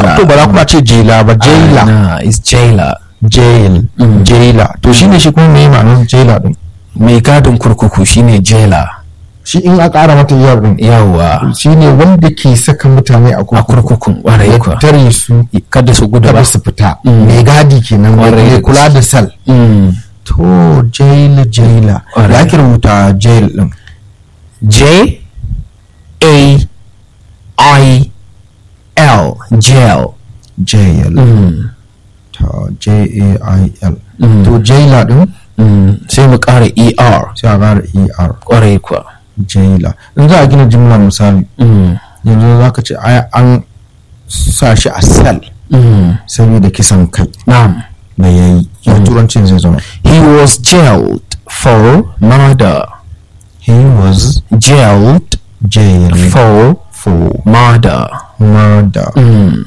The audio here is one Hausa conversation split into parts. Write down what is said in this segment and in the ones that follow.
jela to ba za kuma ce jela ba jela na is jailer jail jela to shine shi kuma me ma'anar jela din mai gadin kurkuku shine jailer shi in a ƙara mata yar din yawa shine wanda ke saka mutane a a kurkuku kurkukun ƙwarai ya kuwa tare su kada su gudu ba kada su fita mai gadi kenan Ƙwarai mai da kula da sal Mm. to jail jaila Ƙwarai. ya ake rubuta jail din J A I L jail jail Mm. ta j a i l Mm. to jaila din Mm. sai mu ƙara ER sai a ƙara er ƙwarai kuwa jaila in za a gina jimla misali Mm. yanzu za ka ce ai an sa shi a sel Mm. saboda kisan kai Na'am. da ya yi ya turancin zai zama He was jailed for murder. he was Jailed jailed for for murder. murder Mm.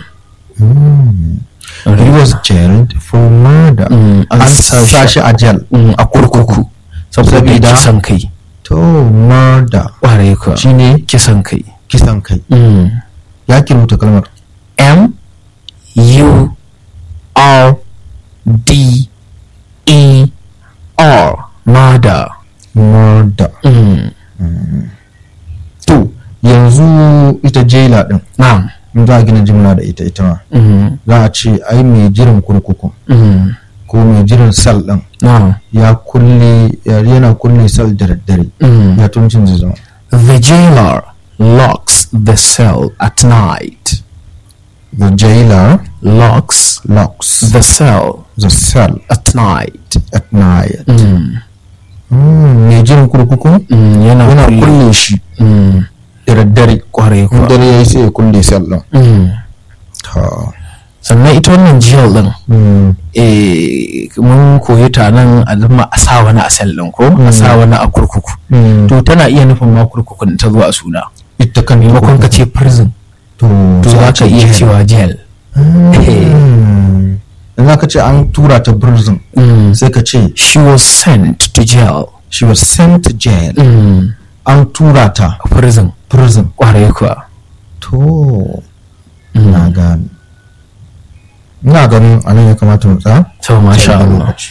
he was jailed for murder Mm, an an sa shi- sa shi a jail Mm, a kurkuku saboda Sabida- kisan kai to murder ƙwarai kuwa shine kisan kai kisan kai Mm. ya ki rubuta kalmar M U R D E R murder. murder Mm. to yanzu ita jaila din Na'am. in za a gina jimla da ita ita ma Mm. za a ce ai mai jiran kurkuku Mm. ko mai jiran sal din Na'am. ya kulle ya- yana kulle sal da daddare Mm. ya tuncin zai zama The jailer locks the cell at night. the jailer Locks locks the cell the cell at night. at night Mm. Mm, mai jiran kurkuku Mm. Yana yana kulle. kulle shi Mm. da daddare Kwarai in kuwa. dare ya yi sai ya kulle sal din Mm. Ta. Sannan ita wannan jail din Mm, eh, mun koyi ta nan a zama a sa wani a cell din ko a sa wani a kurkuku. mm. To tana iya nufin ma kurkukun ta zo a suna. ita kan Maimakon ka ce prison to to sai za a ka ce iya jail. cewa jail. Mm. in za ka ce an tura ta prison Mm. sai ka ce She was sent to jail. she was sent to jail Mm. an tura ta Prison. prison Kwarai kuwa. to na gani ina ganin anan ya kamata mu tsaya To masha Sai da Allah. lokaci.